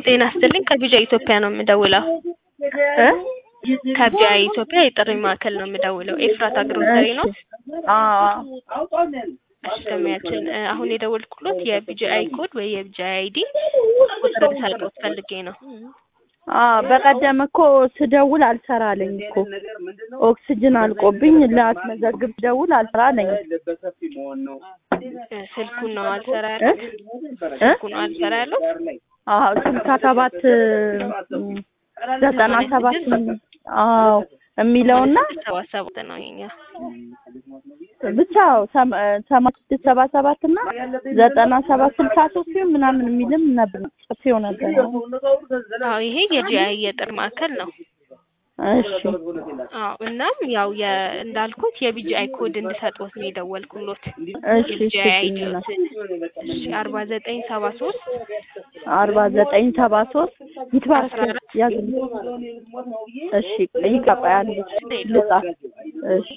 ጤና ይስጥልኝ ከቢጃ ኢትዮጵያ ነው የምደውለው። እ ከቢጃ ኢትዮጵያ የጥሪ ማዕከል ነው የምደውለው። ኤፍራታ ግሮሰሪ ነው። አዎ እሺ ደንበኛችን እ አሁን የደወልኩሎት የቢጂአይ ኮድ ወይ የቢጂአይ አይዲ ቁጥር ልሰጥዎት ፈልጌ ነው። አዎ በቀደም እኮ ስደውል አልሰራለኝ እኮ ኦክስጅን አልቆብኝ ላስመዘግብ ስደውል አልሰራለኝ። እ ስልኩን ነው አልሰራ እ ያሉት? እ ስልኩን ነው አልሰራ ያሉት? አዎ ስልሳ ሰባት ዘጠና ሰባት አዎ የሚለውና ሰባ ሰባት ነው የኛ። ብቻ ሰማንያ ስድስት ሰባ ሰባት እና ዘጠና ሰባት ስልሳ ሶስት ሲሆን ምናምን የሚልም ነበር ጽፌው ነበር። አዎ ይሄ የጂአይ የጥሪ ማዕከል ነው። እሺ አዎ እናም ያው የ እንዳልኩት የቢጂአይ ኮድ እንድሰጥዎት ነው የደወልኩሎት። እሺ የቢጂአይ እሺ አይዲዎትን እሺ አርባ ዘጠኝ ሰባ ሶስት አርባ ዘጠኝ ሰባ ሶስት ይትባረክ አስራ አራት ያዝልኝ። እሺ ይቀባ አንድ ልጻፍ። እሺ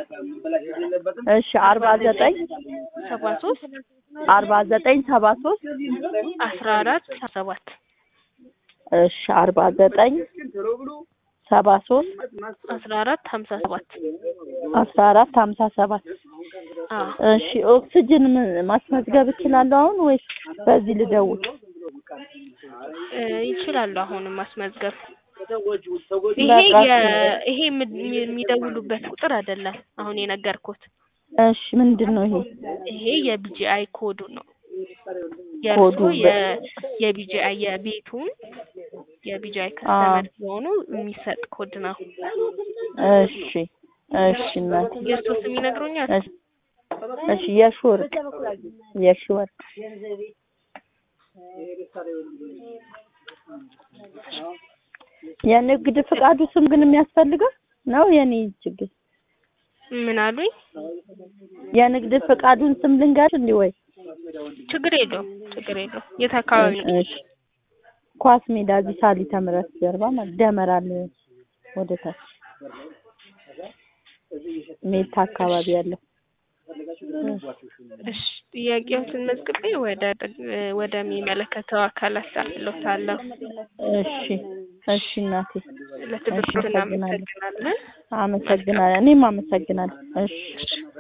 እሺ አርባ ዘጠኝ ሰባ ሶስት አርባ ዘጠኝ ሰባ ሶስት አስራ አራት ሰባት እሺ አርባ ዘጠኝ ሰባ ሶስት አስራ አራት ሀምሳ ሰባት አስራ አራት ሀምሳ ሰባት አዎ እሺ ኦክስጅን ም- ማስመዝገብ እችላለሁ አሁን ወይስ በዚህ ልደውል? እ ይችላሉ አሁንም ማስመዝገብ። በቃ ይሄ የ ይሄ የም- የሚደውሉበት ቁጥር አይደለም አሁን የነገርኩት። እሺ ምንድን ነው ይሄ? ይሄ የቢጂአይ ኮዱ ነው። ኮዱ የእርሶ የ የቢጂአይ የቤቱን የቢጂአይ ከስተመር ሲሆኑ የሚሰጥ ኮድ ነው። እሺ እሺ እናቴ የእርሶ ስም ይነግሩኛል? እሺ እሺ የሺ ወርቅ የሺ ወርቅ የንግድ ፍቃዱ ስም ግን የሚያስፈልገው ነው የኔ ችግር ምን አሉኝ? የንግድ ፍቃዱን ስም ልንገር እንዲ ወይ ችግር የለውም ችግር የለውም። የት አካባቢ ነው? እሺ ኳስ ሜዳ እዚህ ሳሊተ ምሕረት ጀርባ ማለት ደመራል ወደ ታች ሜታ አካባቢ ያለው እሺ ጥያቄዎትን መዝግቤ ወደ ወደሚመለከተው አካል አስተላልፋለሁ። እሺ እሺ እናቴ ለትብብሩ እሺ፣ አመሰግናለሁ። እናመሰግናለን። አመሰግናለሁ እኔም አመሰግናለሁ እሺ እሺ